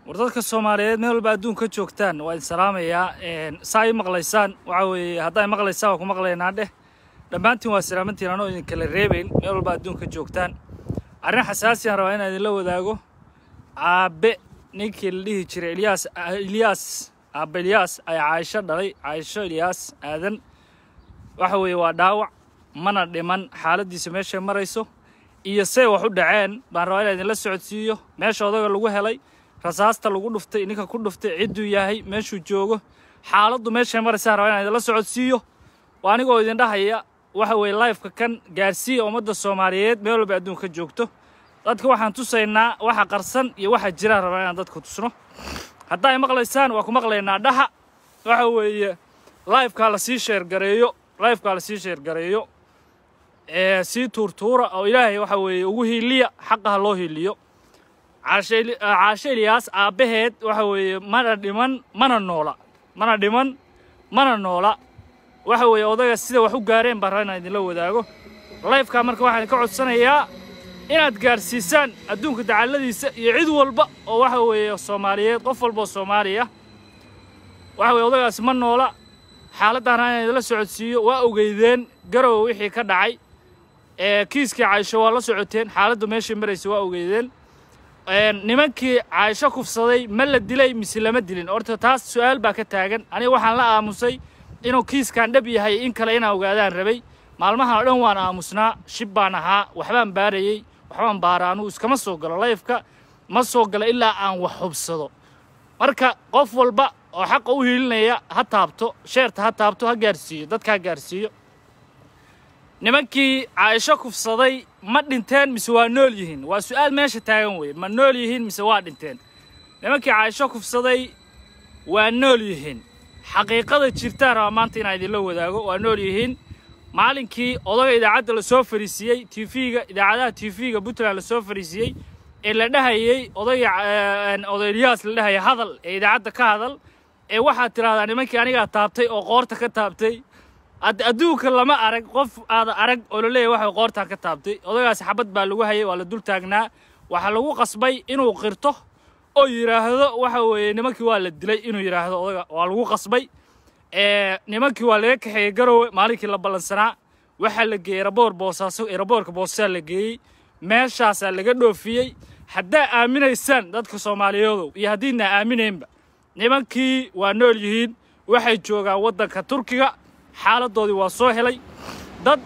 war dadka soomaaliyeed meel walba adduunka joogtaan waa idin salaamayaa saa ii maqlaysaan waxa weeye haddaa maqlaysaan waa ku maqlaynaa dheh dhammaantiin waa salaamantiin anoo idin kala reebayn meel walba adduunka joogtaan arrin xasaasi aan rabaa inaan idinla wadaago aabe ninkii la dhihi jiray ilyaas ilyaas aabe ilyaas ayaa caaisho dhalay caaisho ilyaas aadan waxa weeye waa dhaawac mana dhiman xaaladdiisa meeshay marayso iyo say wax u dhaceen baan rabaa inaan idinla socodsiiyo meesha odaga lagu helay rasaasta lagu dhuftay ninka ku dhuftay cidduu yahay meeshuu joogo xaaladdu meeshay maraysaan rabaa inaan idinla socodsiiyo waa anigoo idin dhahaya waxa weeye lifeka kan gaarsiiya ummadda soomaaliyeed meel walba adduunka joogto dadka waxaan tusaynaa waxa qarsan iyo waxa jiraan rabaa inaan dadka tusno haddaa ay maqlaysaan waa ku maqlaynaa dhaha waxa weeye lifekaa lasii sheergareeyo lifekaa lasii sheergareeyo ee sii tuurtuura oo ilaahay waxa weeye ugu hiiliya xaqa ha loo hiiliyo caashe ilyaas aabbaheed waxa weeye mana dhiman mana noola mana dhiman mana noola waxa weeye odaga sida wax u gaareen baan rabaa inaan idinla wadaago lifekaa marka waxaan idinka codsanayaa inaad gaarsiisaan adduunka dacalladiisa iyo cid walba oo waxa weeye soomaaliyeed qof walba oo soomaaliya waxa weye odagaasi ma noola xaaladdaana inaan idinla socodsiiyo waa ogeydeen garowe wixii ka dhacay ee kiiskii caaisho waa la socoteen xaaladdu meeshai maraysa waa ogeydeen nimankii caaisho kufsaday ma la dilay mise lama dilin horta taas su-aal baa ka taagan aniga waxaan la aamusay inuu kiiskan dhab yahay in kale inaan ogaadaan rabay maalmahan oo dhan waan aamusnaa shib baan ahaa waxbaan baarayey waxbaan baara anugu iskama soo galo layfka ma soo galo ilaa aan wax hubsado marka qof walba oo xaqa u hiilinaya ha taabto sheerta ha taabto ha gaarsiiyo dadka ha gaarsiiyo nimankii caaisho kufsaday ma dhinteen mise waa nool yihiin waa su-aal meesha taagan weeye ma nool yihiin mise waa dhinteen nimankii caaisho kufsaday waa nool yihiin xaqiiqada jirtaan rabaa maanta inaan idinla wadaago waa nool yihiin maalinkii odaga idaacadda lasoo fariisiiyey tv-ga idaacadaha tv-ga puntland lasoo fariisiiyey ee la dhahayey odayga oday ilyaas la dhahaya hadal ee idaacadda ka hadal ee waxaad tidhahdaa nimankii anigaa taabtay oo qoorta ka taabtay adduunka lama arag qof aada arag oo la leeyahy waxa qoortaa ka taabtay odagaasi xabad baa lagu hayay waa la dul taagnaa waxaa lagu qasbay inuu qirto oo yidhaahdo waxa weeye nimankii waa la dilay inuu yidhaahdo odaga waa lagu qasbay nimankii waa laga kaxeeyey garowe maalinkii la ballansanaa waxaa la geeyey eraboor boosaaso eraboorka boosasaa la geeyey meeshaasaa laga dhoofiyey haddaa aaminaysaan dadka soomaaliyeedow iyo haddiidna aaminaynba nimankii waa nool yihiin waxay joogaan waddanka turkiga xaaladdoodii waa soo helay dad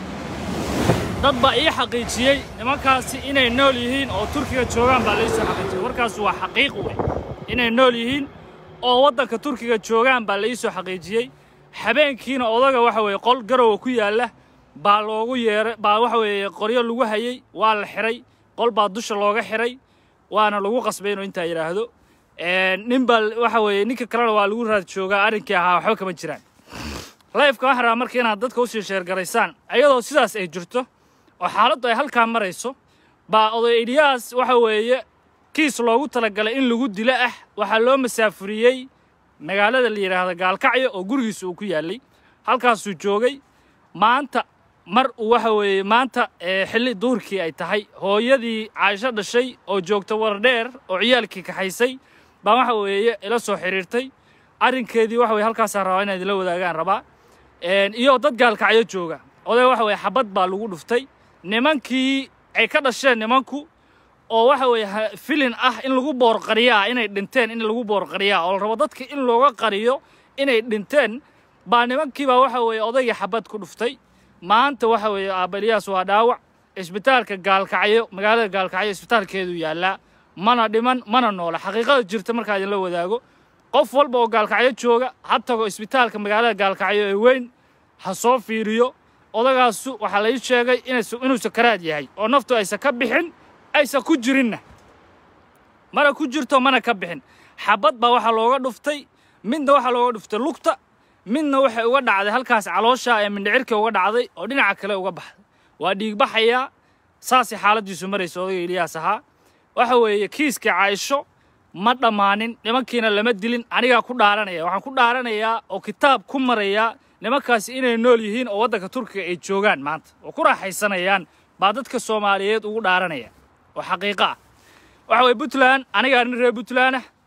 dad baa ii xaqiijiyey nimankaasi inay nool yihiin oo turkiga joogaan baa laii soo xaqiijiyey warkaas waa xaqiiq wey inay nool yihiin oo waddanka turkiga joogaan baa laii soo xaqiijiyey habeenkiina odaga waxa weeye qol garowa ku yaalla baa loogu yeeray baa waxa weeye qoryo lagu hayey waa la xiray qol baa dusha looga xiray waana lagu qasbay inuu intaa yidhaahdo nin baa waxa weeye ninka kalena waa lagu raad joogaa arrinkii ahaa waxba kama jiraan lifeka waxaan rabaa marka inaad dadka usii sheergaraysaan ayadoo sidaas ay jirto oo xaaladdu ay halkaa marayso baa oday ilyaas waxa weeye kiis loogu talagalay in lagu dilo ah waxaa loo masaafuriyey magaalada la yidhaahdo gaalkacyo oo gurigiisa uu ku yaallay halkaasuu joogay maanta mar uu waxa weeye maanta xilli duhurkii ay tahay hooyadii caaisho dhashay oo joogta wardheer oo ciyaalkii kaxaysay baa waxa weeye ila soo xidhiirtay arrinkeedii waxa weye halkaasaan rabaa inaan idinla wadaagaan rabaa iyo dad gaalkacyo jooga oday waxa weye xabad baa lagu dhuftay nimankii ay ka dhasheen nimanku oo waxa weeye filin ah in lagu boorqariyaa inay dhinteen in lagu boorqariyaa oo la rabo dadka in looga qariyo inay dhinteen baa nimankiibaa waxa weeye odaygii xabad ku dhuftay maanta waxa weeye aabalyaas waa dhaawac isbitaalka gaalkacyo magaalada gaalkacyo isbitaalkeedu yaallaa mana dhiman mana noola xaqiiqada jirta markaa idinla wadaago qof walba oo gaalkacyo jooga ha tago isbitaalka magaalada gaalkacyo ee weyn ha soo fiiriyo odagaasu waxaa lai sheegay inuu sakaraad yahay oo naftu aysan ka bixin aysan ku jirinna mana ku jirto mana ka bixin xabad baa waxaa looga dhuftay midna waxaa looga dhuftay lugta midna waxay uga dhacday halkaas caloosha ee mindhicirka uga dhacday oo dhinaca kale uga baxday waa dhiigbaxayaa saasay xaaladdiisu maraysa odayga ilyaas ahaa waxa weeye kiiskii caaisho ma dhammaanin nimankiina lama dilin anigaa ku dhaaranaya waxaan ku dhaaranayaa oo kitaab ku marayaa nimankaasi inay nool yihiin oo waddanka turkiga ay joogaan maanta oo ku raaxaysanayaan baa dadka soomaaliyeed ugu dhaaranaya oo xaqiiqo ah waxa weye puntland anigaa nin reer puntland ah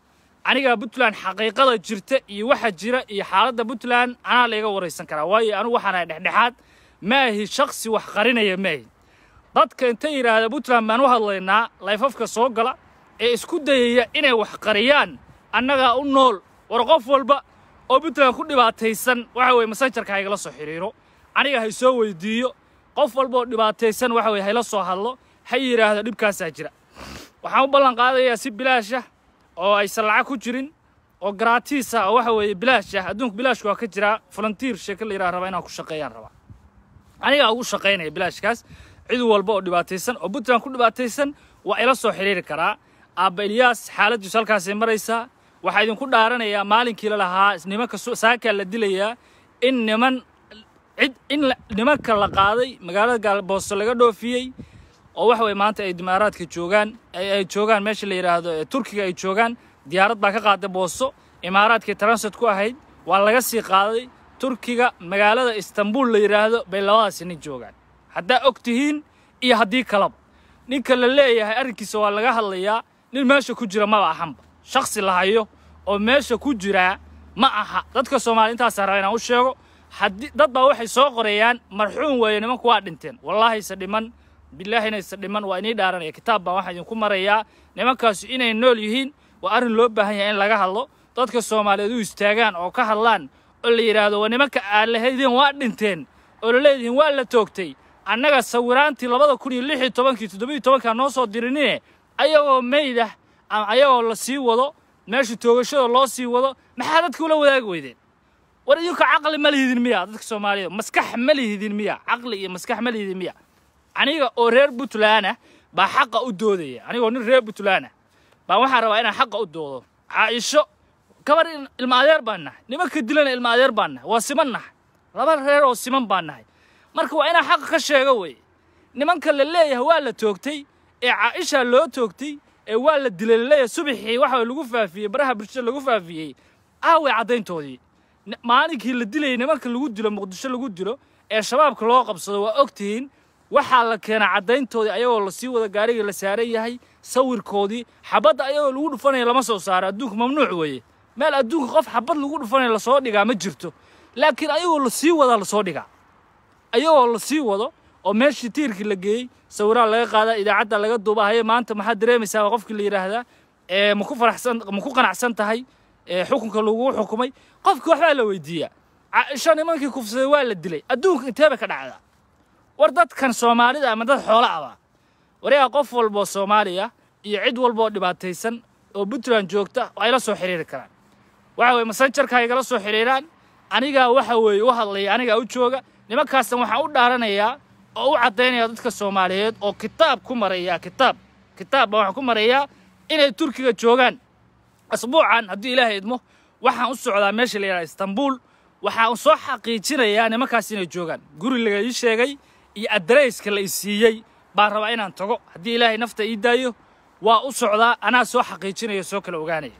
aniga puntland xaqiiqada jirta iyo waxa jira iyo xaaladda puntland anaa layga waraysan karaa waayo anigu waxaan ahay dhexdhexaad maahi shaksi wax qarinaya maahi dadka intay yidhaahda puntland baan u hadlaynaa layfafka soo gala ee isku dayaya inay wax qariyaan annagaa u nool war qof walba oo puntland ku dhibaataysan waxa weye masanjarka haygala soo xidhiiro aniga hay soo weydiiyo qof walba oo dhibaataysan waxa weye hayla soo hadlo ha yidhaahdo dhibkaasaa jira waxaan u ballan qaadayaa si bilaasha oo aysan lacag ku jirin oo garaatiis ah oo waxa weeye bilaash ah adduunka bilaashka waa ka jiraa volunteer sheeko la yidhaha rabaa inaan ku shaqeeyaan rabaa anigaa ugu shaqaynaya bilaashkaas cid walba oo dhibaataysan oo puntland ku dhibaataysan waa ila soo xidhiiri karaa aabba ilyaas xaaladdiisu halkaasay maraysaa waxaa idinku dhaaranayaa maalinkii la lahaa nimanka saakaa la dilayaa in niman cid in nimanka la qaaday magaalada gaalbooso laga dhoofiyey oo waxa weye maanta ay dimaaraadka joogaan ay joogaan meesha la yidhaahdo turkiga ay joogaan diyaarad baa ka qaaday booso imaaraadkii transit ku ahayd waa laga sii qaaday turkiga magaalada istanbul la yidhaahdo bay labadaasi nin joogaan haddaa og tihiin iyo haddii kalaba ninka la leeyahay arrinkiisa waa laga hadlayaa nin meesha ku jira maba ahanba shaksi la hayo oo meesha ku jiraa ma aha dadka soomaaliya intaasaa raba inaan u sheego haddii dad baa waxay soo qorayaan marxuum weeye nimanku waa dhinteen wallaahayse dhiman bilaahinaise dhiman waa inii dhaaranaya kitaab baan waxaa idinku marayaa nimankaasu inay nool yihiin waa arrin loo baahan yahay in laga hadlo dadka soomaaliyeed u istaagaan oo ka hadlaan oo la yidhaahdo waa nimanka aad lahaydeen waa dhinteen oo la leedihiin waa la toogtay annaga sawiraantii labada kun iyo lix iyo tobankii toddobiyo tobankaa noo soo dirinine ayagoo meydah ama ayagoo la sii wado meesha toogashada loo sii wado maxaa dadka ula wadaagi weydeen war idinka caqli ma lihidin miya dadka soomaaliyeed maskax ma lihidin miya caqli iyo maskax ma lihidin miya aniga oo reer puntlandah baa xaqa u doodaya anigoo nin reer puntlandah baa waxaan rabaa inaan xaqa u doodo caaisho gabar ilma adeer baan nahay nimanka dilana ilma adeer baan nahay waa siman nahay laba reer oo siman baan nahay marka waa inaan xaqa ka sheego weye nimanka la leeyahay waa la toogtay ee caaisha loo toogtay ee waa la dilay laleeyahay subaxii waxa lagu faafiyey baraha bulshada lagu faafiyey aaway caddayntoodii maalinkii la dilayay nimanka lagu dilo muqdisho lagu dilo ee shabaabka loo qabsado waa og tihiin waxaa la keenaa caddayntoodii ayagoo lasii wada gaarigii la saaran yahay sawirkoodii xabadda ayagoo lagu dhufanaya lama soo saaro adduunka mamnuuc weeye meel adduunka qof xabad lagu dhufanaya lasoo dhigaa ma jirto laakiin ayagoo lasii wadaa lasoo dhigaa ayagoo lasii wado oo meeshii tiirkii la geeyey sawiraa laga qaadaa idaacadda laga duuba haye maanta maxaad dareemaysaa waa qofkii la yidhaahdaa ee ma ku faraxsan ma ku qanacsan tahay ee xukunka lagu xukumay qofkii waxbaa la weydiiyaa caaisho nimankii kufsaday waa la dilay adduunka intee bay ka dhacdaa war dadkan soomaalida ama dad xoolo aba warigaa qof walboo soomaaliya iyo cid walbaoo dhibaataysan oo puntland joogta ay la soo xidhiiri karaan waxa weye masanjarka ay igala soo xidhiiraan anigaa waxa weeye u hadlaya anigaa u jooga nimankaasna waxaan u dhaaranayaa oo u caddaynaya dadka soomaaliyeed oo kitaab ku maraya kitaab kitaab baan waxaan ku marayaa inay turkiga joogaan asbuucan haddii ilaahay idmo waxaan u socdaa meesha la yidhaha istanbul waxaan soo xaqiijinayaa nimankaas inay joogaan guri laga ii sheegay iyo adareyska la i siiyey baan rabaa inaan tago haddii ilaahay nafta ii daayo waa u socdaa anaa soo xaqiijinaya soo kala ogaanaya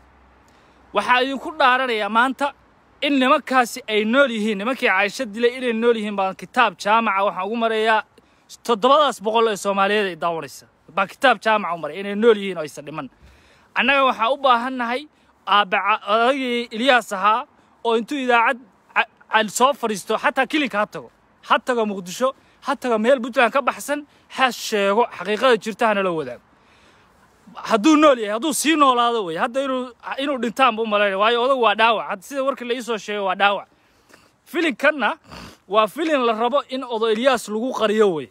waxaa idinku dhaaranayaa maanta in nimankaasi ay nool yihiin nimankii caaisho dilay inay nool yihiin baan kitaab jaamaca waxaan ugu marayaa toddobadaas boqol ee soomaaliyeed ay daawanaysa baan kitaab jaamaca u maray inay nool yihiin oo aysan dhiman annaga waxaan u baahannahay aabbaca odagii ilyaas ahaa oo intuu idaacad soo fadhiisto xataa kilinka ha tago ha tago muqdisho ha tago meel puntland ka baxsan ha sheego xaqiiqada jirta hana la wadaago hadduu nool yahay hadduu sii noolaado wey hadda inuu inuu dhintaanba u malaynaya waayo odagu waa dhaawac sida warkii la iisoo sheegay waa dhaawac filinkanna waa filin la rabo in odo ilyaas lagu qariyo wey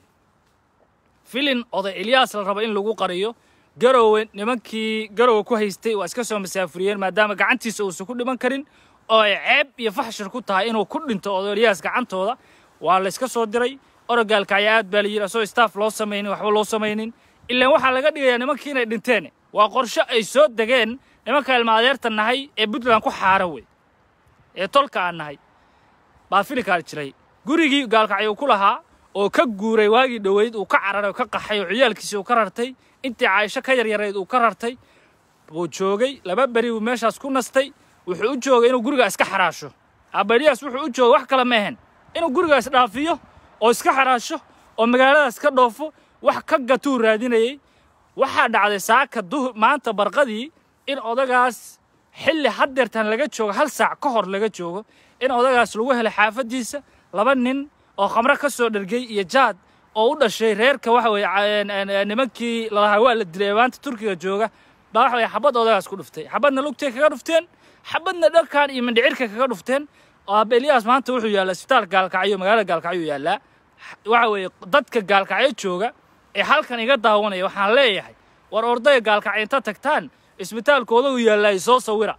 filin odo ilyaas la rabo in lagu qariyo garowe nimankii garowe ku haystay waa iska soo masaafuriyeen maadaama gacantiisa uusan ku dhiman karin oo ay ceeb iyo faxshir ku tahay inuu ku dhinto odo ilyaas gacantooda waa la iska soo diray orogaalka ayaa aad baa la yidhi asoo staff loo samaynin waxba loo samaynin ilaan waxaa laga dhigayaa nimankii inay dhinteen waa qorsho ay soo degeen nimanka ilma adeerta nahay ee puntland ku xaara wey ee tolka aan nahay baa filinkaa jiray gurigii gaalkacyo ku lahaa oo ka guuray waagii dhoweyd uu ka cararay oo ka qaxay oo ciyaalkiisii uu ka rartay intii caaisho ka yaryarayd uu ka rartay buu joogay laba beri buu meeshaas ku nastay wuxuu u joogay inuu gurigaa iska xaraasho abalyaas wuxuu u joogay wax kale ma ahayn inuu gurigaas dhaafiyo oo iska xaraasho oo magaaladaas ka dhoofo wax ka gatuu raadinayey waxaa dhacday saaka duhur maanta barqadii in odagaas xilli haddeertan laga joogo hal saac ka hor laga joogo in odagaas lagu helay xaafaddiisa laba nin oo khamro ka soo dhergay iyo jaad oo u dhashay reerka waxa weeye nimankii lalahaa waa la dilay ee maanta turkiga jooga baa waxa weye xabad odagaas ku dhuftay xabadna lugtay kaga dhufteen xabadna dharkan iyo mindhicirka kaga dhufteen oo aaba eliyaas maanta wuxuu yaallaa isbitaal gaalkacyo magaalada gaalkacyo yaallaa waxa weeye dadka gaalkacyo jooga ee halkan iga daawanaya waxaan leeyahay war ordaya gaalkacyo inta tagtaan isbitaalka odagu yaallaa soo sawira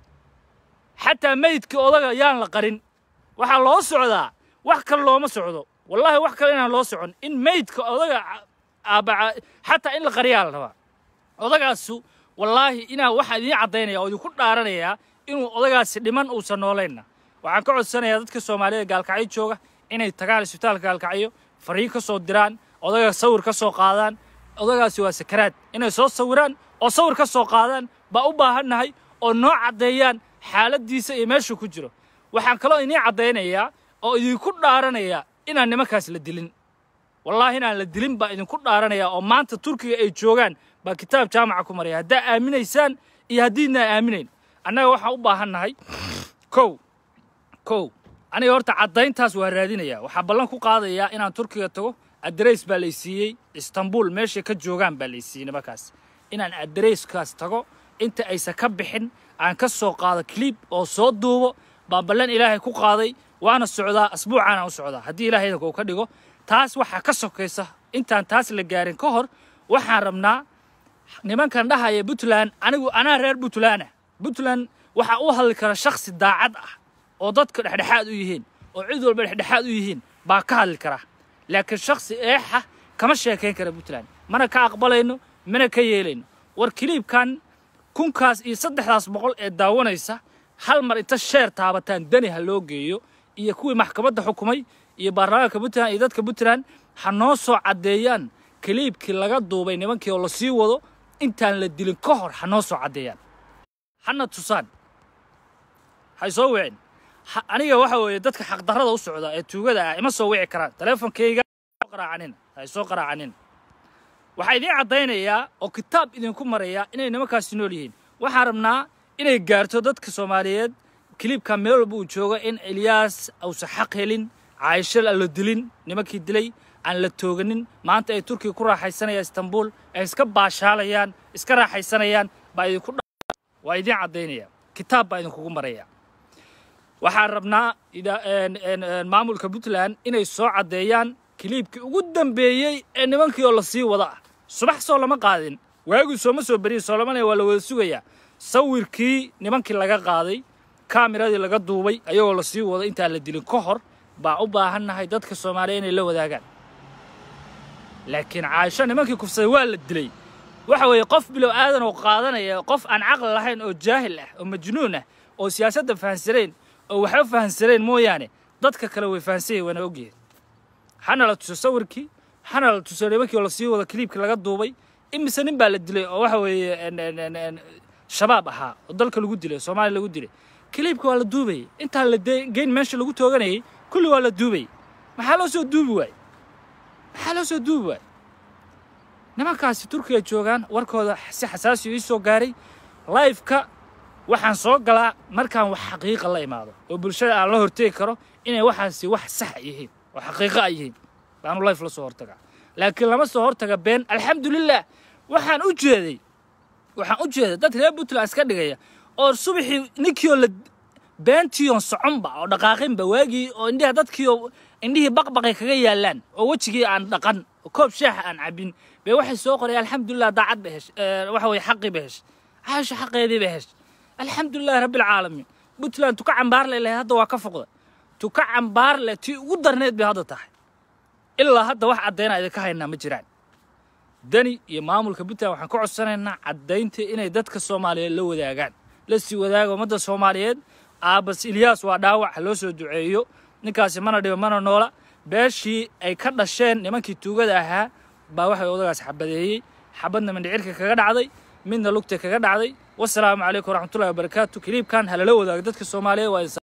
xataa meydka odaga yaan la qarin waxaa loo socdaa wax kale looma socdo wallaahi wax kale inaan loo socon in meydka odaga aaba xataa in la qariyaa la rabaa odagaasu wallaahi inaa waxaa idiin caddaynaya oo idinku dhaaranayaa inuu odagaasi dhiman uusan noolaynna waxaan ka codsanayaa dadka soomaalida gaalkacyo jooga inay tagaan isbitaalka gaalkacyo fariin ka soo diraan odaga sawir ka soo qaadaan odagaasi waa sakaraad inay soo sawiraan oo sawir ka soo qaadaan baa u baahannahay oo noo caddeeyaan xaaladdiisa iyo meeshuu ku jiro waxaan kaloo idiin caddaynayaa oo idinku dhaaranayaa inaan nimankaas la dilin wallaahi inaan la dilin baa idinku dhaaranayaa oo maanta turkiga ay joogaan baa kitaab jaamaca ku maraya haddaa aaminaysaan iyo haddiidnaan aaminayn annaga waxaan u baahannahay kow kow aniga horta caddayntaas waa raadinayaa waxaa ballan ku qaadayaa inaan turkiga tago adreys baa lay siiyey istanbul meeshay ka joogaan baa lay siiyey nimankaas inaan adreyskaas tago inta aysan ka bixin aan ka soo qaado cliib oo soo duubo baan ballan ilaahay ku qaaday waana socdaa asbuucaana u socdaa haddii ilahay idanka uu ka dhigo taas waxaa ka sokaysa intaan taas la gaarin ka hor waxaan rabnaa nimankan dhahaya puntland anigu anaa reer puntland ah puntland waxaa u hadli kara shakhsi daacad ah oo dadka dhexdhexaad u yihiin oo cid walba dhexdhexaad u yihiin baa ka hadli kara laakiin shakhsi eexa kama sheekayn kara puntland mana ka aqbalayno mana ka yeelayno war kiliibkan kunkaas iyo saddexdaas boqol ee daawanaysa hal mar inta sheer taabataan dani ha loo geeyo iyo kuwii maxkamadda xukumay iyo baarlamaanka puntland iyo dadka puntland ha noo soo caddeeyaan kiliibkii laga duubay nimankii oo la sii wado intaan la dilin ka hor ha noo soo caddeeyaan hana tusaan hay soo wicin aniga waxa weeye dadka xaqdarrada u socda ee tuugada ah ima soo wici karaan taleefonkayga qaraacanin hay soo qaraacanin waxaa idiin caddaynayaa oo kitaab idinku maraya inay nimankaasi nool yihiin waxaan rabnaa inay gaarto dadka soomaaliyeed kiliibka meel walba uu joogo in elyaas uusan xaq helin caaisho aan la dilin nimankii dilay aan la tooganin maanta ay turkiga ku raaxaysanayaan istanbul ay iska baashaalayaan iska raaxaysanayaan baa idinku waa idiin caddaynaya kitaab baa idinkugu maraya waxaan rabnaa maamulka puntland inay soo caddeeyaan kiliibkii ugu dambeeyey ee nimankii oo la sii wada ah subax soo lama qaadin waagii sooma soo beriyin soolamana waa la wada sugayaa sawirkii nimankii laga qaaday kaamiradii laga duubay ayagoo la sii wado intaan la dilin ka hor baa u baahannahay dadka soomaaliya inay la wadaagaan laakiin caaisho nimankii kufsaday waa la dilay waxa weeye qof bilow aadan oo qaadanaya qof aan caqli lahayn oo jaahil ah oo majnuun ah oo siyaasadda fahansanayn oo waxba fahansanayn mooyaane dadka kale way fahansanyay waana ogyihin hana la tuso sawirkii hana la tuso nimankii oo lasii wado kiliibkii laga duubay imise nin baa la dilay oo waxa weeye shabaab ahaa oo dalka lagu dilay soomaaliya lagu dilay kiliibka waa la duubayay intaan la geyn meesha lagu tooganayay kulli waa la duubayay maxaa loo soo duubi waayey maxaa loo soo duubi waayey nimankaasi turkiga joogaan warkooda si xasaasi ii soo gaaray laifeka waxaan soo galaa markaan wax xaqiiqa la imaado oo bulshada aan la hortegi karo inay waxaasi wax sax yihiin oo xaqiiqo ay yihiin baanu life la soo hortagaa laakiin lama soo hortaga been alxamdulilah waxaan u jeeday waxaan u jeeday dad reer puntland iska dhigaya oo subaxii ninkiioo la beentiion soconba oo dhaqaaqinba waagii oo indhiha dadkiioo indhihii baqbaqay kaga yaallaan oo wejigii aan dhaqan oo koob shaaxa aan cabin bay waxay soo qoraya alxamdulilah daacad ba hesh waxa weye xaqii ba hesh caasho xaqeedii ba hesh alxamdulilahi rabbilcaalamiin puntland tuka cambaarle leh hadda waa ka foqda tuka cambaarle tii ugu darneed bay hadda tahay ilaa hadda wax caddaynaa idinka haynaa ma jiraan dani iyo maamulka puntland waxaan ka codsanaynaa caddaynta inay dadka soomaaliyeed la wadaagaan la sii wadaaga ummadda soomaaliyeed aabas ilyaas waa dhaawac ha loo soo duceeyo ninkaasi mana dhiba mana noola beeshii ay ka dhasheen nimankii tuugada ahaa baa waxay odagaas xabadeeyey xabadna mindhicirka kaga dhacday midna lugta kaga dhacday wasalaamu calaykum waraxmatullahi wabarakaatu kiliibkan halala wadaaga dadka soomaaliyeed waa